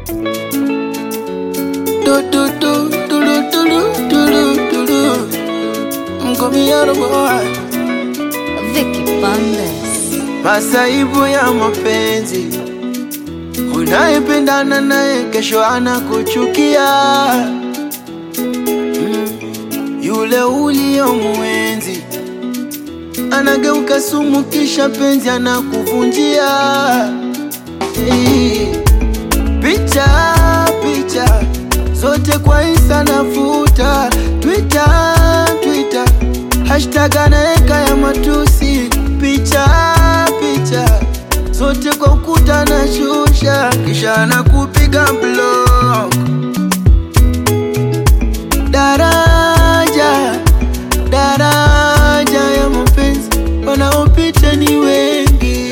Do do do do do do do do do do. Mkomiano boy. Vicky Bandes. Masaibu ya mapenzi, unayependana naye kesho anakuchukia. Mm, Yule uliyomwenzi anageuka sumu, kisha penzi anakuvunjia. Eh, Picha picha zote kwa Insta nafuta, Twitter Twitter hashtag anaeka ya matusi, picha picha zote kwa ukuta na shusha, kisha anakupiga block. Daraja daraja ya mapenzi wanaopita ni wengi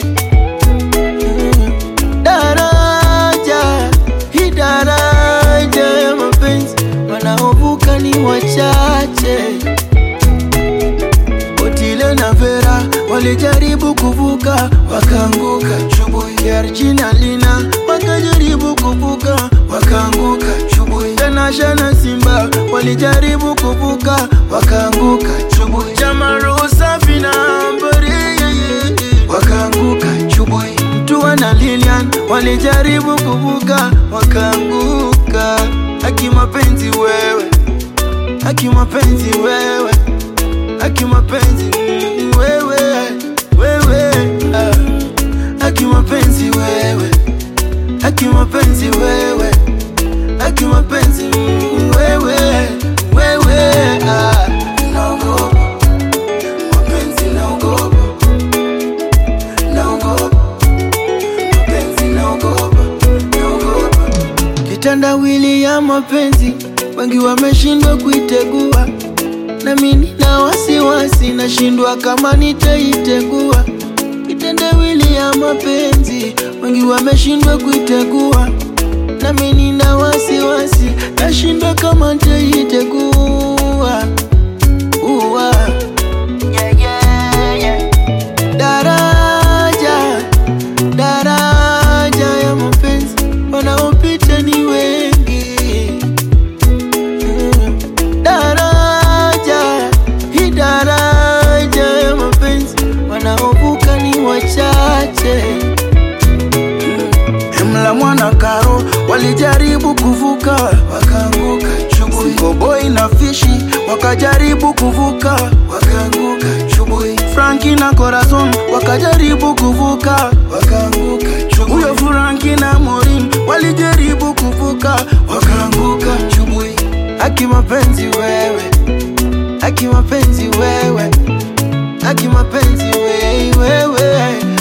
Mm. daraja hii daraja ya mapenzi wanaovuka ni wachache. Otile na Vera walijaribu kuvuka wakaanguka, Chubui Yarjina Lina wakajaribu kuvuka wakaanguka, Chubui Tanasha na Simba walijaribu kuvuka wakaanguka, Chubui Jamaru Safi na Ambari wakaanguka, Chubui Mtua na Lilian walijaribu kuvuka wakaanguka. Haki mapenzi wewe, haki mapenzi wewe haki mapenzi mm, wewe wewe ah. haki mapenzi wewe haki mapenzi wewe haki mapenzi mm, wewe wewe ah. naogopa mapenzi naogopa naogopa mapenzi naogopa naogopa kitandawili ya mapenzi wengi wameshindwa kuitegua nami nina wasiwasi, nashindwa kama nitaitegua. Kitendawili ya mapenzi, wengi wameshindwa kuitegua, nami nina wasiwasi, nashindwa kama nitaitegua. Uwa. Yeah, yeah, yeah. Daraja, daraja ya mapenzi, wanaopita ni wengi Mm. daraja hii daraja ya mapenzi wanaovuka ni wachache Emla mwana karo walijaribu kuvuka wakaanguka chubui Koboi na fishi wakajaribu kuvuka wakaanguka chubui Franki na Corazon wakajaribu kuvuka wakaanguka chubui Huyo Franki na Morin walijaribu kuvuka wakaanguka chubui Haki mapenzi wewe haki mapenzi wewe haki mapenzi wewe wewe